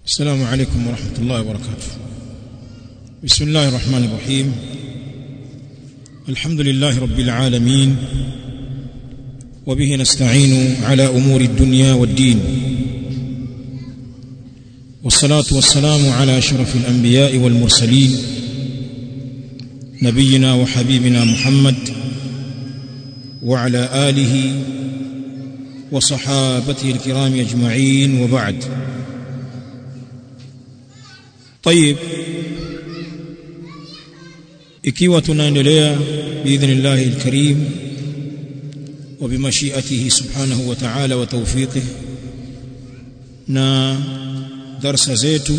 السلام عليكم ورحمة الله وبركاته بسم الله الرحمن الرحيم الحمد لله رب العالمين وبه نستعين على أمور الدنيا والدين والصلاة والسلام على أشرف الأنبياء والمرسلين نبينا وحبيبنا محمد وعلى آله وصحابته الكرام أجمعين وبعد طيب ikiwa tunaendelea biidhnillahi alkarim wa bimashiatihi subhanahu wa ta'ala wa tawfiqihi na darsa zetu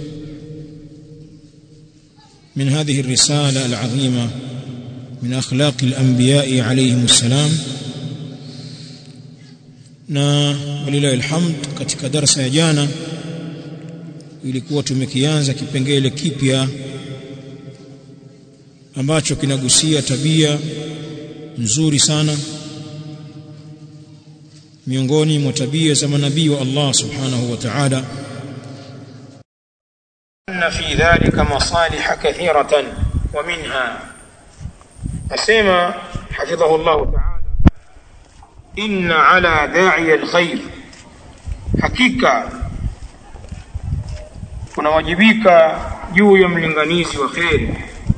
من هذه الرسالة العظيمة من أخلاق الأنبياء عليهم السلام na walilahi alhamd katika darasa ya jana ilikuwa tumekianza kipengele kipya ambacho kinagusia tabia nzuri sana miongoni mwa tabia za manabii wa Allah subhanahu wa ta'ala أن في ذلك مصالح كثيرة ومنها أسمى حفظه الله تعالى إن على داعي الخير حقيقة kunawajibika juu ya mlinganizi wa kheri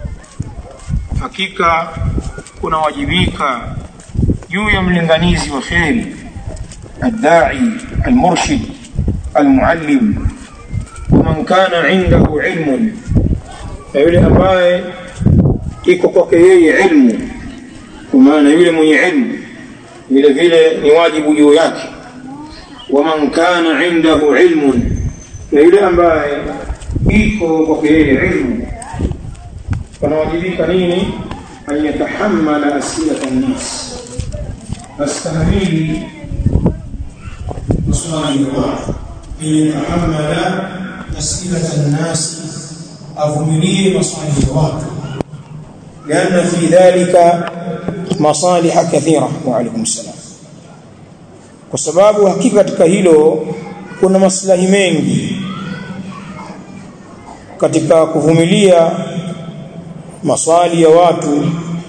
hakika kunawajibika juu ya mlinganizi wa kheri الداعي المرشد المعلم ومن كان عنده علم na yule ambaye iko kwake yeye ilmu kwa maana yule mwenye ilmu vile vile ni wajibu juu yake waman kana indahu ilmun na yule ambaye iko kwake yeye ilmu panawajibika nini an yatahammala asilata nnas astahamili maswali ya watu an yatahammala asilata nnasi avumilie maswali ya watu لأن في ذلك مصالح كثيرة وعليكم السلام kwa sababu hakika katika hilo kuna maslahi mengi katika kuvumilia maswali ya watu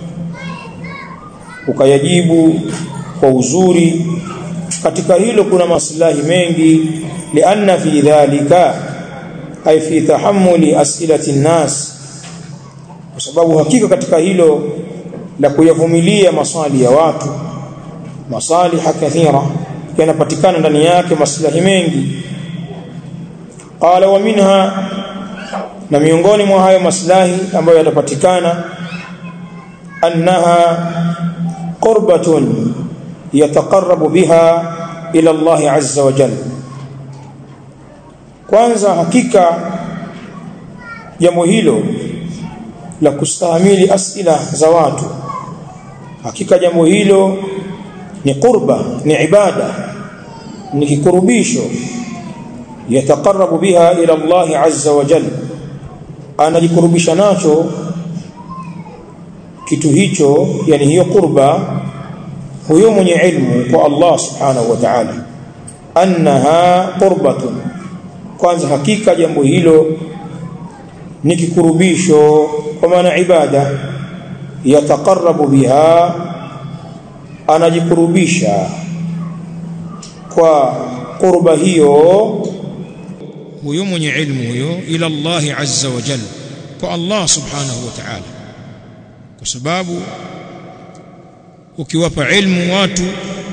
ukayajibu kwa uzuri katika hilo kuna maslahi mengi lianna fi dhalika ay fi tahammuli as'ilati nnas kwa sababu hakika katika hilo la kuyavumilia maswali ya watu masaliha kathira yanapatikana ndani yake maslahi mengi qala wa minha na miongoni mwa hayo maslahi ambayo yatapatikana annaha qurbatun yataqarrabu biha ila Allah azza wa jalla kwanza hakika jambo hilo la kustahimili asila za watu hakika jambo hilo ni qurba ni ibada ni kikurubisho yataqarrabu biha ila Allah azza wa jalla anajikurubisha nacho kitu hicho yani hiyo qurba huyo mwenye ilmu kwa Allah subhanahu wa ta'ala annaha qurbatun kwanza hakika jambo hilo ni kikurubisho kwa maana ibada yataqarrabu biha anajikurubisha kwa qurba hiyo huyo mwenye ilmu huyo ila Allah azza wa jalla kwa Allah subhanahu wa ta'ala kwa sababu ukiwapa ilmu watu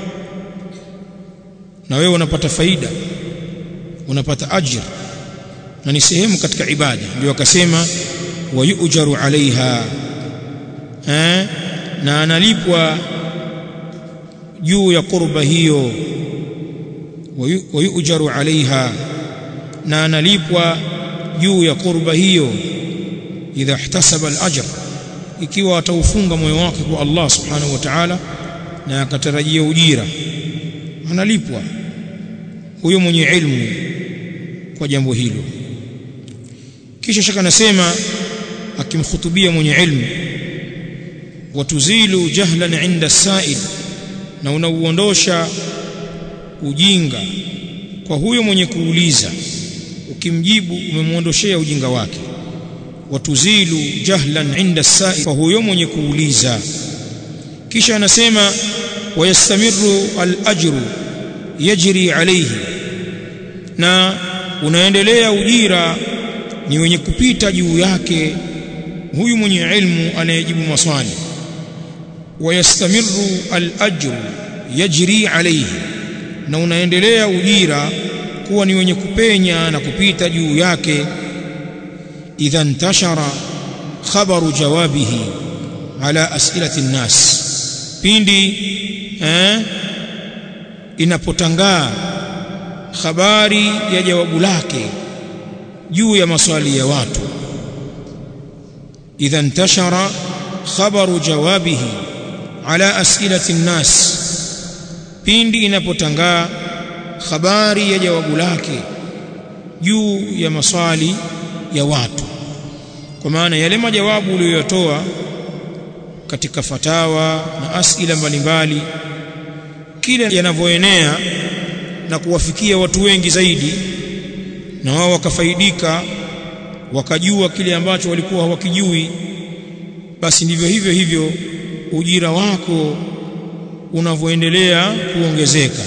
na wewe unapata faida unapata ajira na ni sehemu katika ibada ndio akasema wayujaru alaiha eh na analipwa juu ya qurba hiyo wayujaru alaiha na analipwa juu ya qurba hiyo idha ihtasaba al-ajr ikiwa ataufunga moyo wake kwa Allah subhanahu wa ta'ala na akatarajia ujira analipwa huyo mwenye ilmu kwa jambo hilo kisha shaka nasema akimkhutubia mwenye ilmu watuzilu jahlan inda sa'il na unauondosha ujinga kwa huyo mwenye kuuliza ukimjibu umemwondoshea ujinga wake watuzilu jahlan inda sai kwa huyo mwenye kuuliza kisha anasema wayastamiru al-ajru yajri alayhi na unaendelea ujira ni wenye kupita juu yake huyu mwenye ilmu anayejibu maswali wayastamiru al-ajru yajri alayhi na unaendelea ujira kuwa ni wenye kupenya na kupita juu yake idha ntashara khabaru jawabihi ala as'ilati nnas pindi eh, inapotangaa habari ya jawabu lake juu ya maswali ya watu idha ntashara khabaru jawabihi ala as'ilati nnas pindi inapotangaa habari ya jawabu lake juu ya maswali ya watu kwa maana yale majawabu uliyoyatoa katika fatawa na asila mbalimbali kile yanavyoenea na kuwafikia watu wengi zaidi na wao wakafaidika wakajua kile ambacho walikuwa hawakijui basi ndivyo hivyo hivyo ujira wako unavyoendelea kuongezeka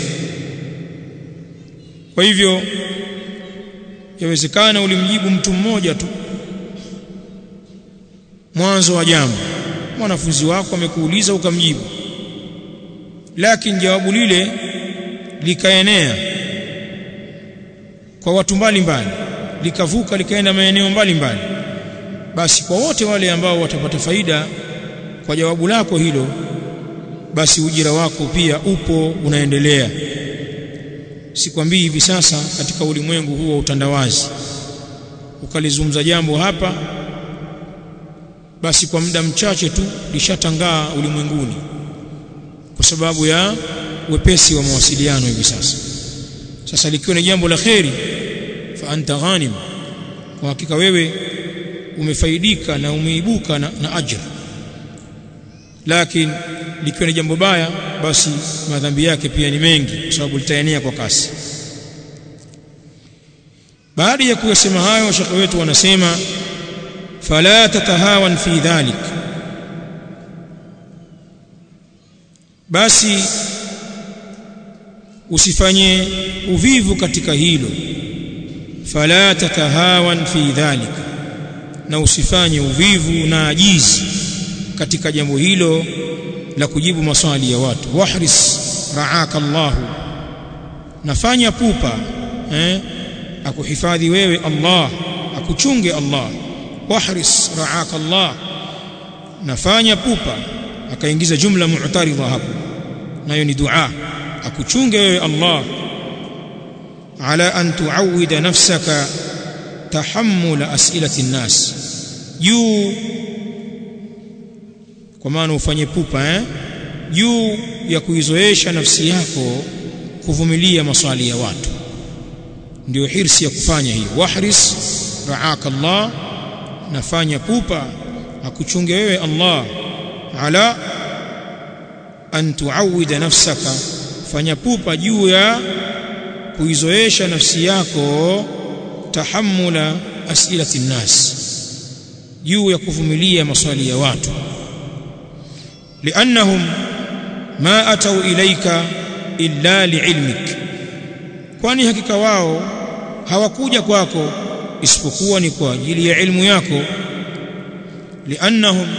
kwa hivyo yawezekana ulimjibu mtu mmoja tu mwanzo wa jambo mwanafunzi wako amekuuliza ukamjibu lakini jawabu lile likaenea kwa watu mbalimbali likavuka likaenda maeneo mbalimbali basi kwa wote wale ambao watapata faida kwa jawabu lako hilo basi ujira wako pia upo unaendelea sikwambii hivi sasa katika ulimwengu huu wa utandawazi ukalizungumza jambo hapa basi kwa muda mchache tu lishatangaa ulimwenguni kwa sababu ya wepesi wa mawasiliano hivi sasa sasa likiwa ni jambo la kheri fa anta ghanim kwa hakika wewe umefaidika na umeibuka na, na ajra lakini likiwa ni jambo baya basi madhambi yake pia ni mengi kwa sababu litaenea kwa kasi baada ya kuyasema hayo shekhe wetu wanasema fala tatahawan fi dhalik basi usifanye uvivu katika hilo fala tatahawan fi dhalik na usifanye uvivu na ajizi katika jambo hilo la kujibu maswali ya watu wahris raaka Allah nafanya pupa eh akuhifadhi wewe Allah akuchunge Allah wahris raaka Allah nafanya pupa akaingiza jumla mu'taridha hapo nayo ni dua akuchunge wewe Allah ala an tuawida nafsaka tahammul as'ilati an-nas juu kwa maana ufanye pupa eh juu ya kuizoesha nafsi yako kuvumilia maswali ya watu ndio hirsi ya kufanya hiyo wahris raaka Allah nafanya pupa akuchunge wewe Allah ala an tuawida nafsaka fanya pupa juu ya kuizoesha nafsi yako tahammula asilati nnas juu ya kuvumilia maswali ya watu liannahum ma atau ilaika illa liilmik kwani hakika wao hawakuja kwako isipokuwa ni kwa ajili ya ilmu yako liannahum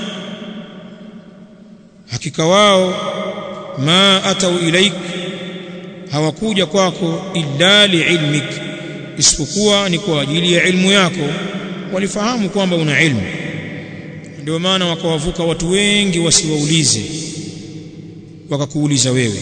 hakika wao ma atau ilaik hawakuja kwako illa liilmik isipokuwa ni kwa ajili ya ilmu yako walifahamu kwamba una ilmu ndio maana wakawavuka watu wengi wasiwaulize wakakuuliza wewe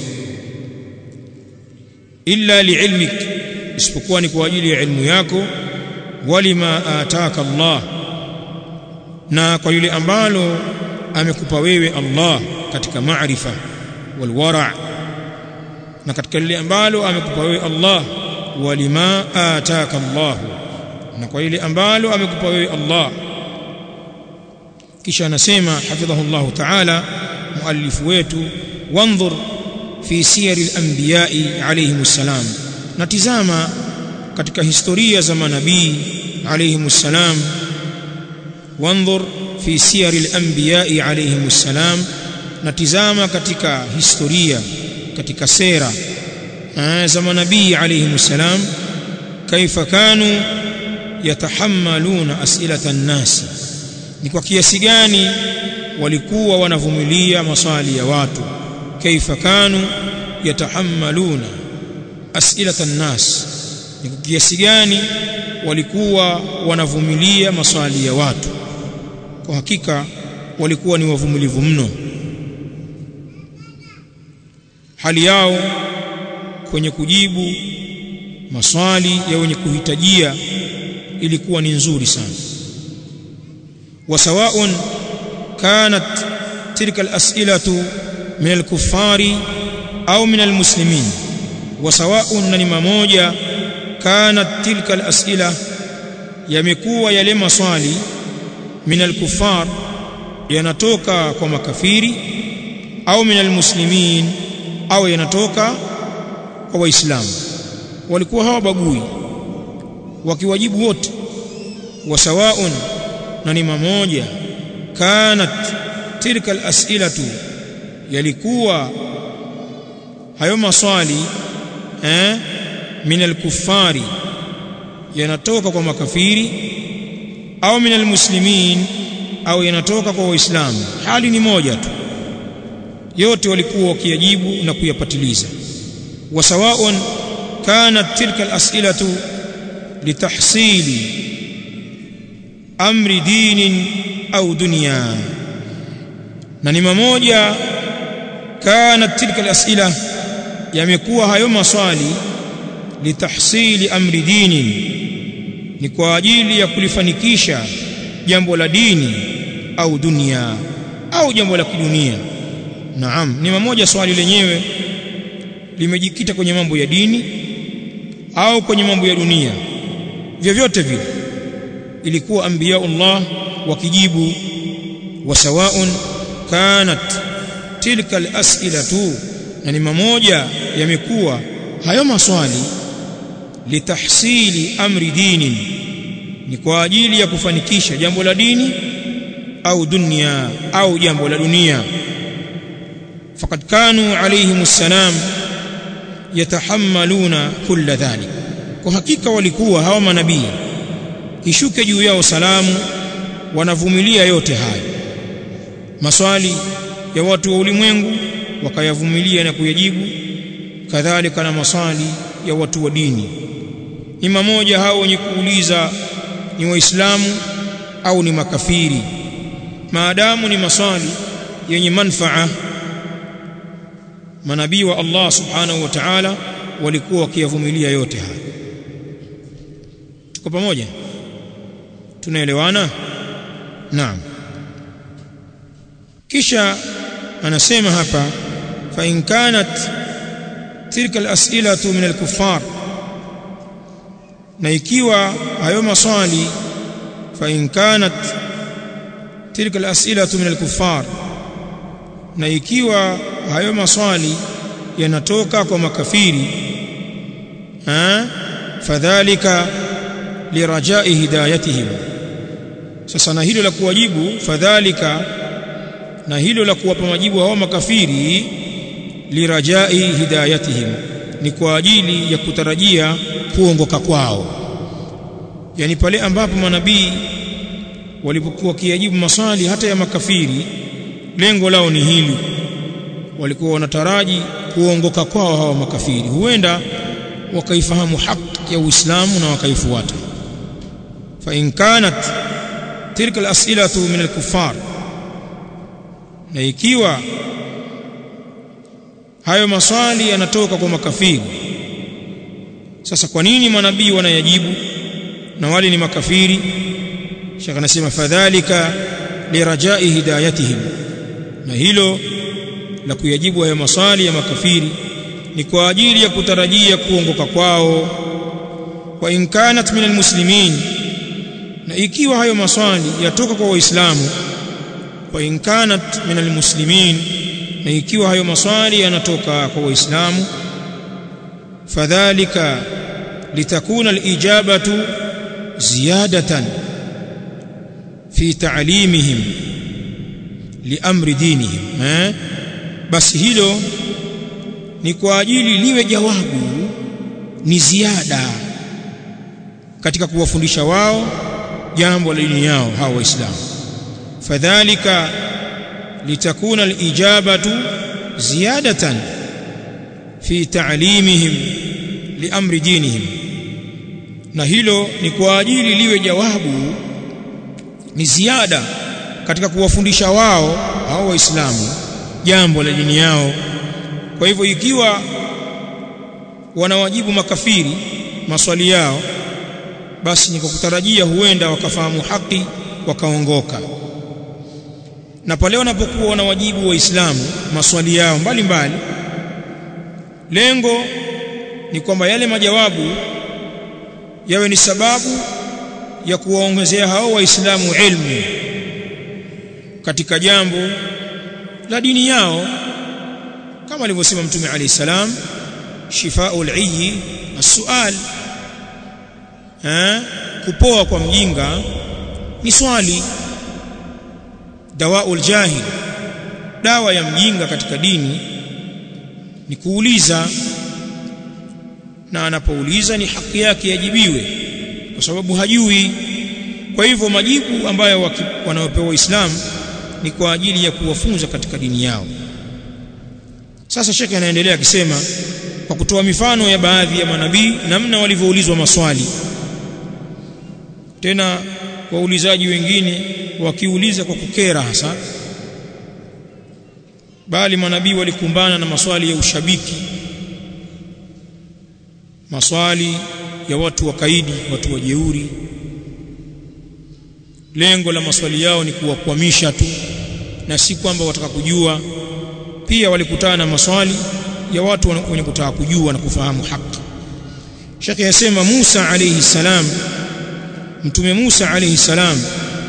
illa liilmik isipokuwa ni kwa ajili ya ilmu yako walima ataka Allah na kwa yule ambalo amekupa wewe Allah katika maarifa walwara na katika lile ambalo amekupa wewe Allah walima ataka Allah na kwa ile ambalo amekupa wewe Allah kisha anasema hafidhahu Allah ta'ala muallifu wetu wanzur fi siyari al-anbiya'i alayhimus salam natizama katika historia za manabii alayhi salam wanzur fi siyar al-anbiya alayhi salam natizama katika historia katika sera za manabii alayhi salam kaifa kanu yatahammaluna as'ilata an-nas ni kwa kiasi gani walikuwa wanavumilia maswali ya watu kaifa kanu yatahammaluna as'ilata an-nas ni kwa kiasi gani walikuwa wanavumilia maswali ya watu kwa hakika walikuwa ni wavumilivu mno hali yao kwenye kujibu maswali ya wenye kuhitajia ilikuwa ni nzuri sana wasawaun kanat tilka al-as'ilatu min al-kuffari au min al-muslimin wasawaun na ni mamoja kanat tilka al-as'ila yamekuwa yale maswali min al-kuffar yanatoka kwa makafiri au min al-muslimin au yanatoka kwa waislamu walikuwa hawabagui wakiwajibu wote wasawaun na ni mamoja kanat tilka al-as'ilatu yalikuwa hayo maswali eh min al-kuffari yanatoka kwa makafiri au min al-muslimin au yanatoka kwa waislamu hali ni moja tu yote walikuwa wakiyajibu na kuyapatiliza wasawaun kanat tilka al-as'ilatu litahsili amri dinin au dunya na ni mamoja kanat tilka al-as'ila yamekuwa hayo maswali litahsili amri dinin ni kwa ajili ya kulifanikisha jambo la dini au dunia au jambo la kidunia naam ni mamoja swali lenyewe limejikita kwenye mambo ya dini au kwenye mambo ya dunia vyovyote vile ilikuwa anbiyaullah wakijibu wasawaun kanat tilka alas'ilatu na ni mamoja yamekuwa hayo maswali litahsili amri dinin ni kwa ajili ya kufanikisha jambo la dini au dunia au jambo la dunia faqad kanu alayhim assalam yatahammaluna kulla dhalik kwa hakika walikuwa hawa manabii ishuke juu yao salamu wanavumilia yote hayo maswali ya watu wa ulimwengu wakayavumilia na kuyajibu kadhalika na maswali ya watu wa dini ni mamoja hao wenye kuuliza ni waislamu au ni makafiri maadamu ni maswali yenye manfaa manabii wa Allah subhanahu wa ta'ala walikuwa wakiyavumilia yote haya tuko pamoja tunaelewana naam kisha anasema hapa fa in kanat tilka al-as'ilatu min al-kuffar na ikiwa hayo maswali fa in kanat tilka al-as'ilatu min al-kuffar na ikiwa hayo maswali yanatoka kwa makafiri ha fadhalika lirajai hidayatihim sasa na hilo la kuwajibu fadhalika na hilo la kuwapa majibu hao makafiri lirajai hidayatihim ni kwa ajili ya kutarajia kuongoka kwao yani pale ambapo manabii walipokuwa kiajibu maswali hata ya makafiri lengo lao ni hili walikuwa wanataraji kuongoka kwao hawa makafiri huenda wakaifahamu haki ya Uislamu na wakaifuata fa in kanat tilka al-as'ilatu min al-kuffar na ikiwa hayo maswali yanatoka kwa makafiri sasa kwa nini manabii wanayajibu na wale ni makafiri shaka anasema fadhalika lirajai hidayatihim na hilo la kuyajibu hayo maswali ya makafiri ni kwa ajili ya kutarajia kuongoka kwao wa in kanat min almuslimin na ikiwa hayo maswali yatoka kwa waislamu wa in kanat min almuslimin na ikiwa hayo maswali yanatoka kwa waislamu fadhalika litakuna alijabatu ziyadatan fi ta'limihim liamri dinihim eh basi hilo ni kwa ajili liwe jawabu ni ziada katika kuwafundisha wao jambo la dini yao hawa waislamu fadhalika litakuna alijabatu ziyadatan fi ta'limihim liamri dinihim na hilo ni kwa ajili liwe jawabu ni ziada katika kuwafundisha wao hao waislamu jambo la dini yao kwa hivyo ikiwa wanawajibu makafiri maswali yao basi ni kwa kutarajia huenda wakafahamu haki wakaongoka na pale wanapokuwa wanawajibu waislamu maswali yao mbalimbali mbali, lengo ni kwamba yale majawabu yawe ni sababu ya kuwaongezea hao waislamu ilmu katika jambo la dini yao kama alivyosema mtume alayhi salam shifaul ayyi as-su'al eh kupoa kwa mjinga ni swali dawaul jahil dawa ya mjinga katika dini ni kuuliza na anapouliza ni haki yake yajibiwe kwa sababu hajui kwa hivyo majibu ambayo wanaopewa waislamu ni kwa ajili ya kuwafunza katika dini yao sasa shekhe anaendelea akisema kwa kutoa mifano ya baadhi ya manabii namna walivyoulizwa maswali tena waulizaji wengine wakiuliza kwa kukera hasa bali manabii walikumbana na maswali ya ushabiki maswali ya watu wakaidi watu wajeuri lengo la maswali yao ni kuwakwamisha tu na si kwamba wataka kujua pia walikutana na maswali ya watu wenye kutaka kujua na kufahamu haki Sheikh yasema Musa alayhi salam mtume Musa alayhi salam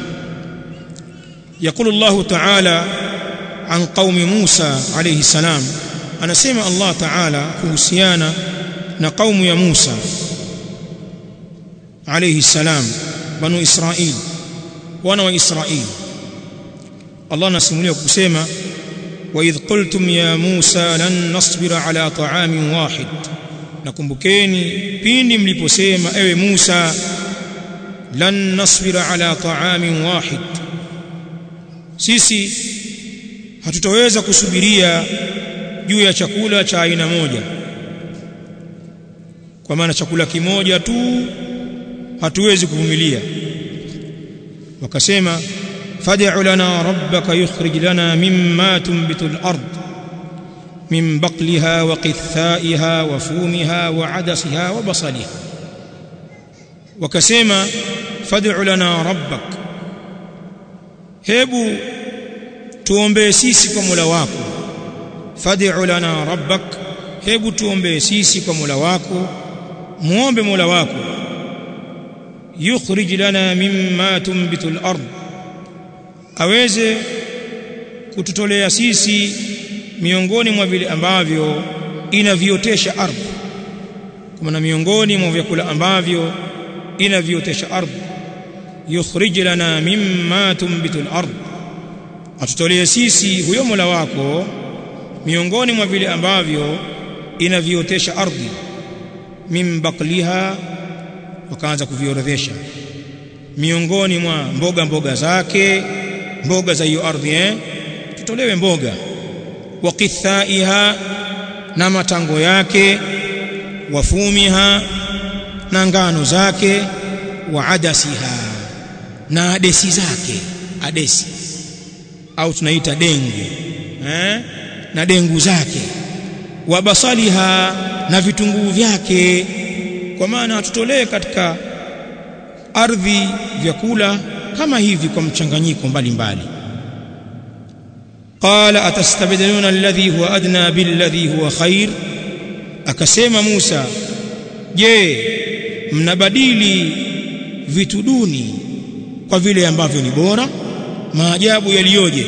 يقول الله تعالى عن قوم موسى عليه السلام anasema Allah Ta'ala kuhusiana na kaumu ya Musa alayhi salam banu Israil wana wa Israil Allah anasimulia kusema وإذ قلتم يا موسى لن نصبر على طعام واحد nakumbukeni pindi mliposema ewe Musa lan nasbira ala ta'amin wahid sisi hatutaweza kusubiria juu ya chakula cha aina moja kwa maana chakula kimoja tu hatuwezi kuvumilia wakasema fad'u lana rabbaka yukhrij lana mimma tunbitu al-ard min baqliha wa qithaiha wa fumiha wa adasiha wa basaliha wakasema fad'u lana rabbak hebu tuombee sisi kwa Mola wako fad'u lana rabbak hebu tuombee sisi kwa Mola wako muombe Mola wako yukhrij lana mimma tunbitu al-ard aweze kututolea sisi miongoni mwa vile ambavyo inaviotesha ardhi kwa maana miongoni mwa vyakula ambavyo inaviotesha ardhi yukhrij lana mimma tunbitu al-ard atutolee sisi huyo Mola wako miongoni mwa vile ambavyo inaviotesha ardhi min bakliha wakaanza kuviorodhesha miongoni mwa mboga mboga zake mboga za hiyo ardhi eh tutolewe mboga wa qithaiha na matango yake wafumiha na ngano zake wa adasiha na adesi zake adesi au tunaita dengu eh na dengu zake wa basaliha na vitunguu vyake kwa maana tutolee katika ardhi vyakula kama hivi kwa mchanganyiko mbalimbali qala atastabdiluna alladhi huwa adna billadhi huwa khair akasema Musa je mnabadili vitu duni kwa vile ambavyo ni bora maajabu yaliyoje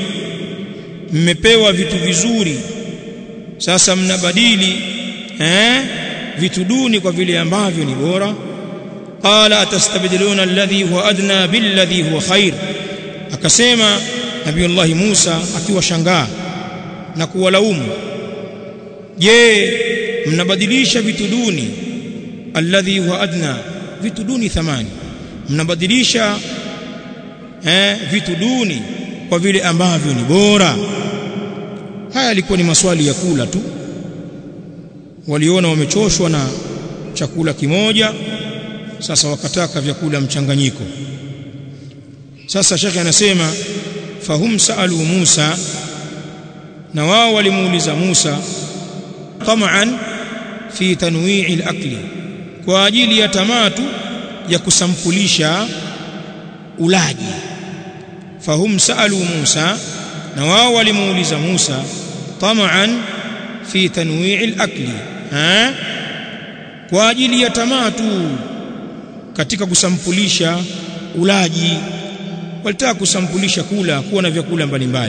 mmepewa vitu vizuri sasa mnabadili eh vitu duni kwa vile ambavyo ni bora qala atastabdiluna alladhi huwa adna billadhi huwa khair akasema nabiullahi Musa akiwa shangaa na kuwalaumu je mnabadilisha vitu duni alladhi huwa adna vitu duni thamani mnabadilisha eh, vitu duni kwa vile ambavyo ni bora haya yalikuwa ni maswali ya kula tu waliona wamechoshwa na chakula kimoja sasa wakataka vyakula mchanganyiko sasa shekhe anasema fahum saalu Musa na wao walimuuliza Musa tamaan fi tanwi'i al-akli kwa ajili ya tamaa tu ya kusampulisha ulaji fahum saalu Musa na wao walimuuliza Musa tamaan fi tanwi'i al-akli ha kwa ajili ya tamaa tu katika kusampulisha ulaji walitaka kusampulisha kula kuwa na vyakula mbalimbali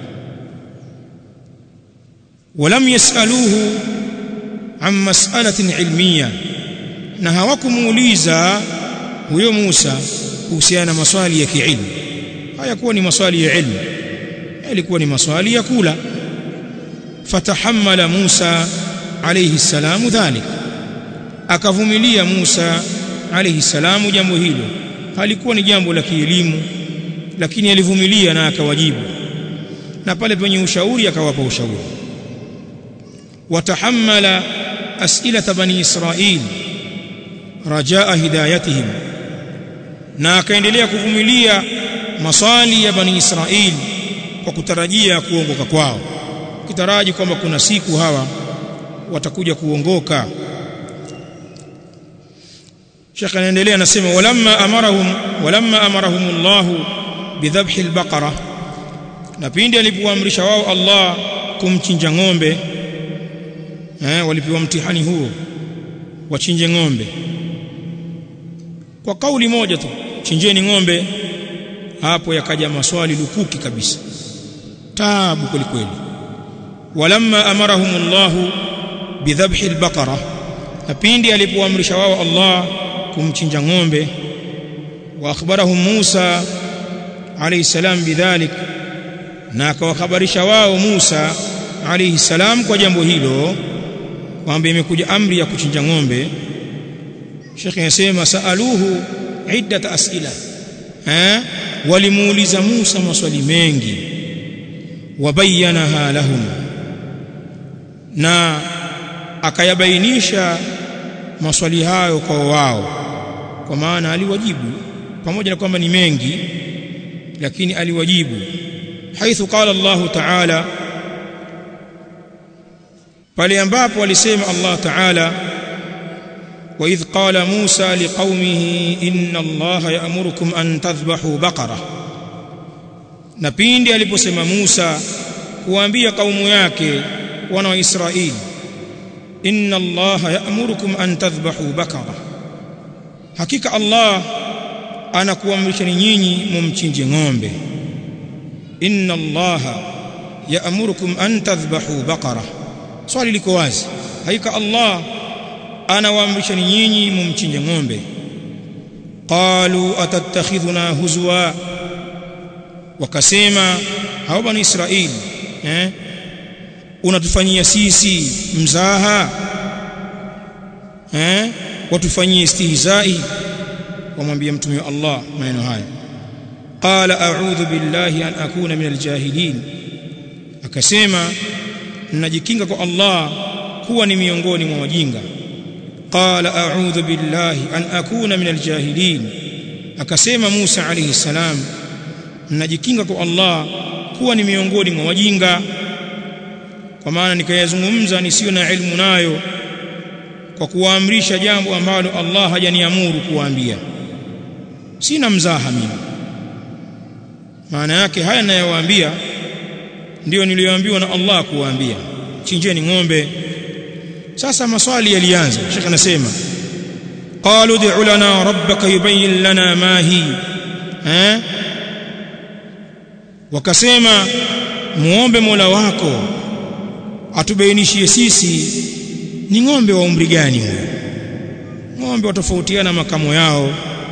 walam yasaluhu an mas'alatin ilmiya na hawakumuuliza huyo Musa kuhusiana na maswali ya kiilmu hayakuwa ni maswali ya ilmu yalikuwa ni maswali ya kula fatahammala Musa alayhi salamu dhalik akavumilia Musa alayhi salamu jambo hilo halikuwa ni jambo la kielimu lakini alivumilia na akawajibu na pale penye ushauri akawapa ushauri watahammala as'ilata bani israil rajaa hidayatihim na akaendelea kuvumilia maswali ya bani israil kwa kutarajia kuongoka kwao kitaraji kwamba kuna siku hawa watakuja kuongoka Sheikh anaendelea anasema walamma amarahum walamma amarahum Allah bidhabhi albaqara na pindi alipoamrisha wao Allah kumchinja ng'ombe eh walipewa mtihani huo wachinje ng'ombe kwa kauli moja tu chinjeni ng'ombe hapo yakaja maswali lukuki kabisa taabu kweli kweli walamma amarahum Allah bidhabhi albaqara na pindi alipoamrisha wao Allah kumchinja ng'ombe wa akhbarahum Musa alayhi salam bidhalik na akawahabarisha wao Musa alayhi salam kwa jambo hilo kwamba imekuja amri ya kuchinja ng'ombe Sheikh anasema saaluhu iddat asila eh walimuuliza Musa maswali mengi wabayanaha lahum na akayabainisha maswali hayo kwa wao kwa maana aliwajibu pamoja na kwamba ni mengi lakini aliwajibu haithu qala Allah ta'ala pale ambapo alisema Allah ta'ala wa idh qala Musa liqaumihi inna Allah ya'murukum an tadhbahu baqara na pindi aliposema Musa kuambia kaumu yake wana wa Israeli inna allaha ya'murukum an tadhbahu bakara hakika allah anakuamrishani nyinyi mumchinje ng'ombe inna allaha ya'murukum an tadhbahu bakara swali liko wazi hakika allah anawaamrishani nyinyi mumchinje ng'ombe qalu atattakhidhuna huzwa wakasema hao bani israeli eh unatufanyia sisi mzaha eh watufanyie istihzai wamwambia mtume wa Allah maneno haya qala a'udhu billahi an akuna min aljahilin akasema ninajikinga kwa Allah kuwa ni miongoni mwa wajinga qala a'udhu billahi an akuna min aljahilin akasema Musa alayhi salam ninajikinga kwa Allah kuwa ni miongoni mwa wajinga kwa maana nikayazungumza nisiyo na ilmu nayo kwa kuwaamrisha jambo ambalo Allah hajaniamuru kuwaambia sina mzaha mimi maana yake haya ninayowaambia ndiyo niliyoambiwa na Allah kuwaambia chinjeni ng'ombe sasa maswali yalianza shekhe anasema qalu ud'u lana rabbaka yubayyin lana ma hi eh wakasema muombe Mola wako atubainishie sisi ni ng'ombe wa umri gani huyo ng'ombe watofautiana makamo yao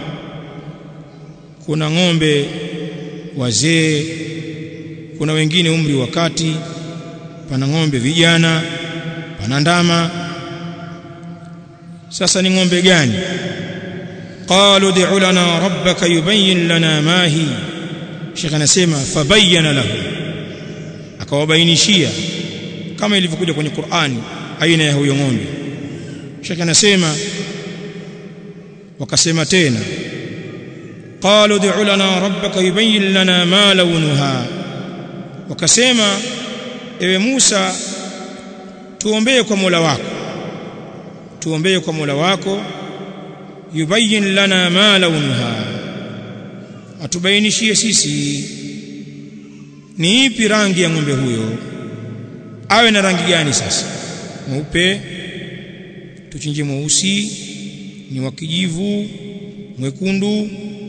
kuna ng'ombe wazee kuna wengine umri wa kati pana ng'ombe vijana pana ndama sasa ni ng'ombe gani qalu ud'u lana rabbaka yubayyin lana ma hi Sheikh anasema fabayyana lahu akawabainishia kama ilivyokuja kwenye Qur'ani aina ya huyo ng'ombe Sheikh anasema wakasema tena qalu ud'u lana rabbaka yubayyin lana ma launuha wakasema ewe Musa tuombee kwa Mola wako tuombee kwa Mola wako yubayyin lana ma launuha atubainishie sisi ni ipi rangi ya ng'ombe huyo awe na rangi gani sasa mweupe tuchinje mweusi ni wa kijivu mwekundu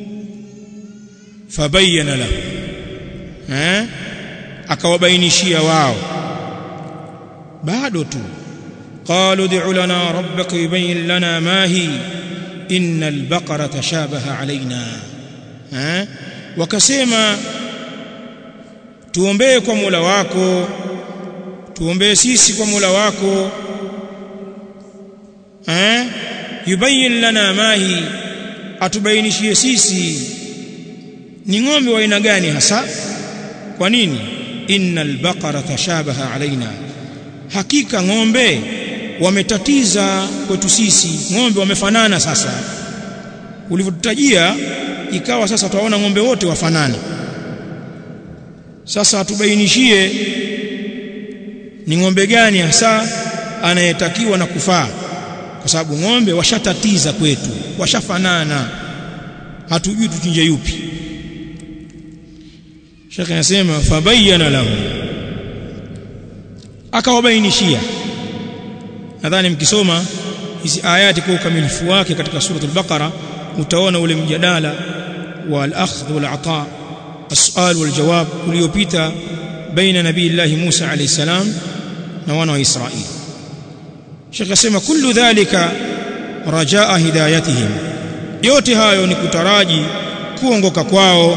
fabayyana lahu eh akawabainishia wao bado tu qalu ud'u lana rabbaka yubayyin lana ma hi inna al-baqara tashabaha alaina eh wakasema tuombee kwa Mola wako tuombee sisi kwa Mola wako eh yubayyin lana ma hi atubainishie sisi ni ng'ombe wa aina gani hasa kwa nini innal baqara tashabaha alaina hakika ng'ombe wametatiza kwetu sisi ng'ombe wamefanana sasa ulivyotutajia ikawa sasa tuwaona ng'ombe wote wafanana sasa atubainishie ni ng'ombe gani hasa anayetakiwa na kufaa kwa sababu ng'ombe washatatiza kwetu washafanana hatujui tuchinje yupi Sheikh anasema fabayyana lahu akawabainishia nadhani mkisoma hizi ayati kwa ukamilifu wake katika suratul baqara utaona ule mjadala wa al-akhdh wal-ata as-su'al wal-jawab uliopita baina nabii Allah Musa alayhi salam na wana wa Israeli Sheikh asema kullu dhalika rajaa hidayatihim yote hayo ni kutaraji kuongoka kwao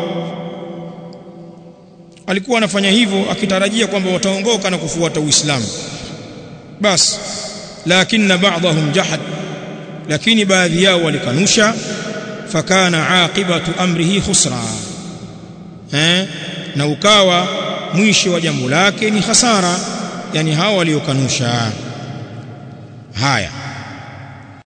alikuwa anafanya hivyo akitarajia kwamba wataongoka na kufuata Uislamu basi lakini ba'dahum jahad lakini baadhi yao walikanusha fakana aqibatu amrihi khusra eh na ukawa mwisho wa jambo lake ni hasara yani hao waliokanusha haya